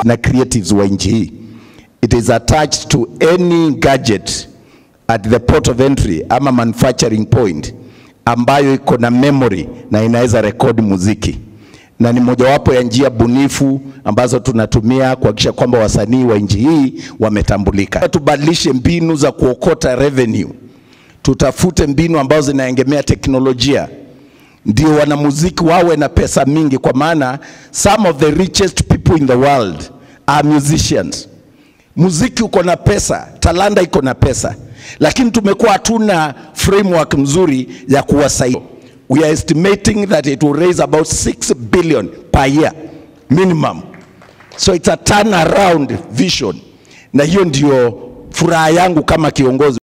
na creatives wa nchi hii. It is attached to any gadget at the port of entry ama manufacturing point ambayo iko na memory na inaweza rekodi muziki, na ni mojawapo ya njia bunifu ambazo tunatumia kuhakikisha kwamba wasanii wa nchi hii wametambulika. Tubadilishe mbinu za kuokota revenue, tutafute mbinu ambazo zinaegemea teknolojia ndio wanamuziki wawe na pesa mingi, kwa maana some of the richest people in the world are musicians. Muziki uko na pesa, talanta iko na pesa, lakini tumekuwa hatuna framework mzuri ya kuwasaidia. We are estimating that it will raise about 6 billion per year minimum, so it's a turnaround vision, na hiyo ndio furaha yangu kama kiongozi.